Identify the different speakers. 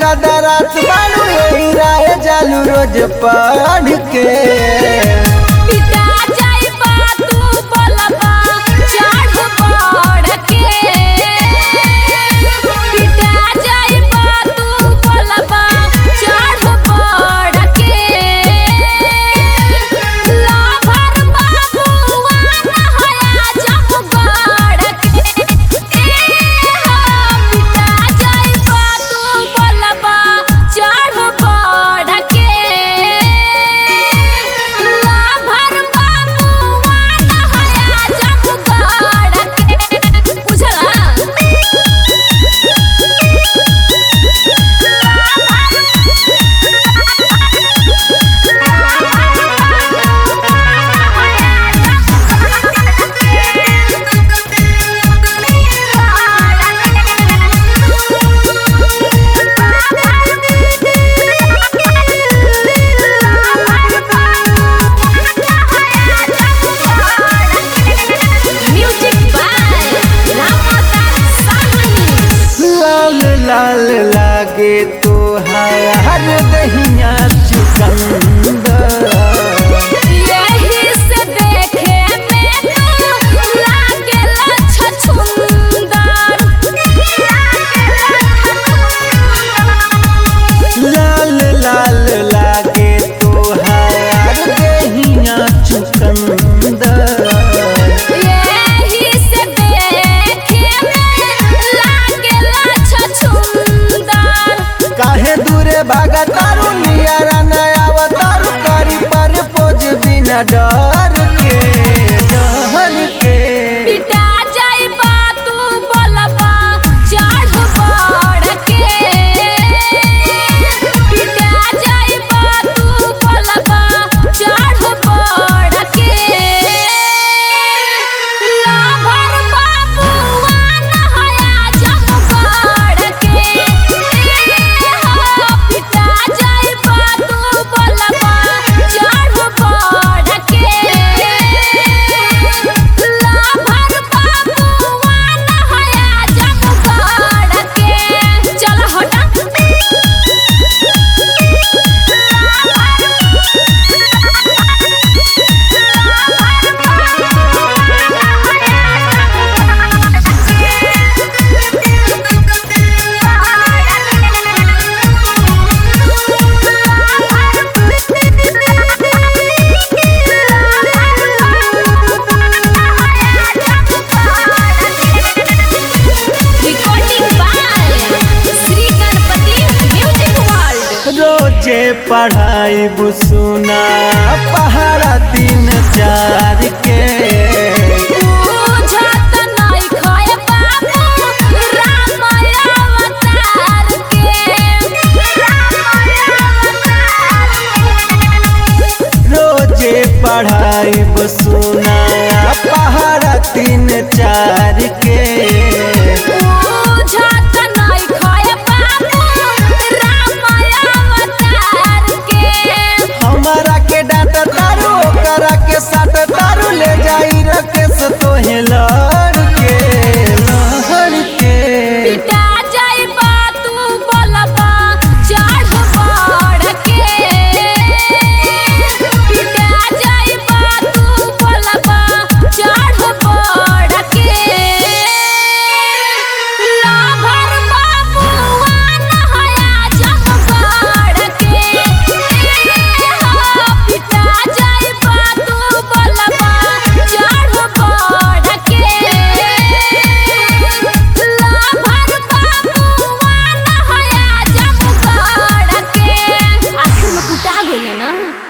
Speaker 1: ज्यादा रात बारू यही राय जालू रोज पढ़ के
Speaker 2: पिटा जाइबा तू बोलबा चढ़ बढ़ के पिटा जाइबा तू बोलबा चढ़ बढ़ के लाभर बाबुआ नहया जब बढ़ के ए हो पिटा जाइबा तू बोलबा चढ़ बढ़ के लाभर बाबुआ नहया जब बढ़ के बुझला म्यूजिक बाय रामादास साहनी
Speaker 1: लाल लाल लागे तो हर दहिया चुकंदर
Speaker 2: यही से देखे में तू लागेला छछुंदर
Speaker 1: लाल लाल लागे तो हर दहिया चुकंदर
Speaker 2: यही से देखे में लागेला छछुंदर
Speaker 1: काहे दूरे भागा तारू नियारा नया तारू करी पर पोज बिना डर के डर के
Speaker 2: पिटा जाइबा तू बोलबा चढ़ बढ़ के पिटा जाइबा तू बोलबा चढ़ बढ़ के लाभर बाबुआ नहया जब बढ़ के हो पिटा जाइबा तू बोलबा चढ़ बढ़ के लाभर बाबुआ नहया जब बढ़ के चल हटा recording by Shri Ganpati music world
Speaker 1: रोजे पढ़ाई सुना पहाड़ा तीन चार के